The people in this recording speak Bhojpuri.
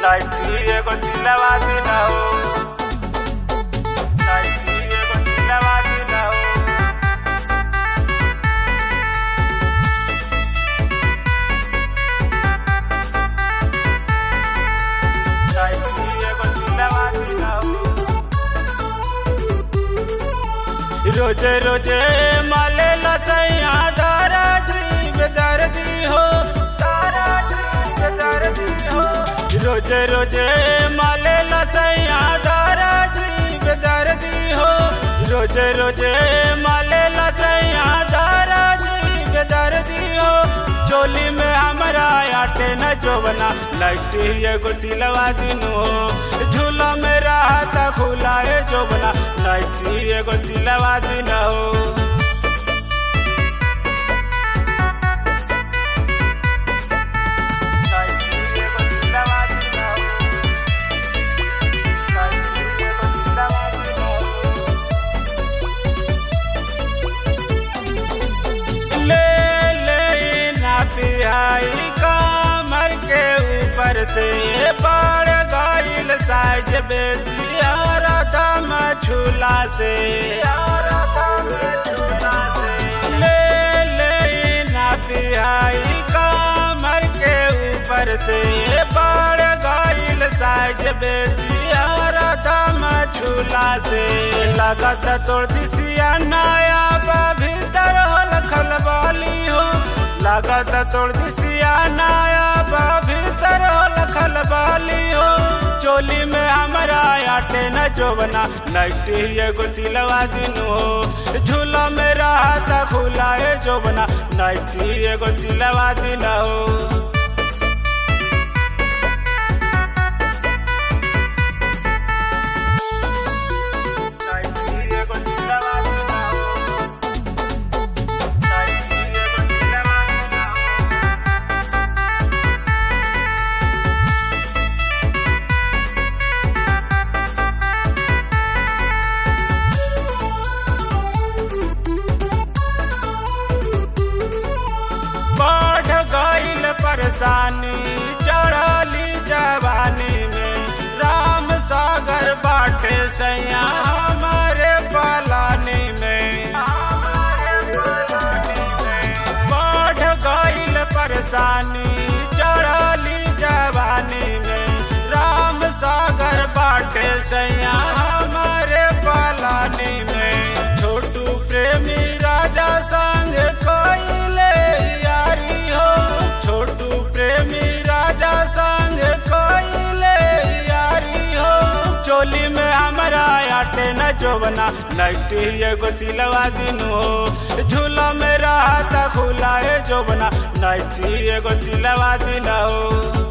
नाइटी एगो सिलवा दिना हो नाइटी एगो सिलवा दिना हो नाइटी एगो सिलवा दिना हो रोजे रोजे माले लसैया दारा जीव दर्दी हो दारा जीव दर्दी हो रोजे रोजे माले लसैया दारा जीव दर्दी हो रोजे रोजे माले लसैया दारा जीव दर्दी हो चोली में हमरा आटे न जोबना लट्टी एगो सिलवा दिनु हो झूला में रहता खुला है जोबना लट्टी एगो सिलवा दिन हो नाइटी एगो सिलवा दिन हो। नाइटी एगो सिलवा दिन हो। ले ले ना पिहाई कमर के ऊपर से पड़ गईल साइज बेचियारा दम झूला से ले ले ना पिहाई कमर के ऊपर से पड़ गईल साइज बेचियारा दम झूला से लगत तोड़ दिसिया नया बा भीतर होल खलबाली हो लागत तोड़ दिसिया नया बा भीतर होल खलबाली हो चोली में हमरा आटे न जोबना नैटी एगो सिलवा दिन हो झूला में रहता खुला है जोबना नैटी एगो सिलवा दिन हो नाइटी एगो सिलवा दिन हो। नाइटी एगो सिलवा दिन हो। बढ़ गईल परेशानी चढ़ली जवानी में राम सागर बाटे सैया हमारे पलानी में बढ़ गईल परेशानी चढ़ली जवानी में राम सागर बाटे सैया हमारे पलानी में छोटू प्रेमी राजा संग कोइले यारी हो छोटू प्रेमी राजा संग कोइले यारी हो चोली में हमरा आटे न जोबना नैटी एगो सिलवा दिनु हो झूला में रहता खुला है जोबना नैटी एगो सिलवा दिन हो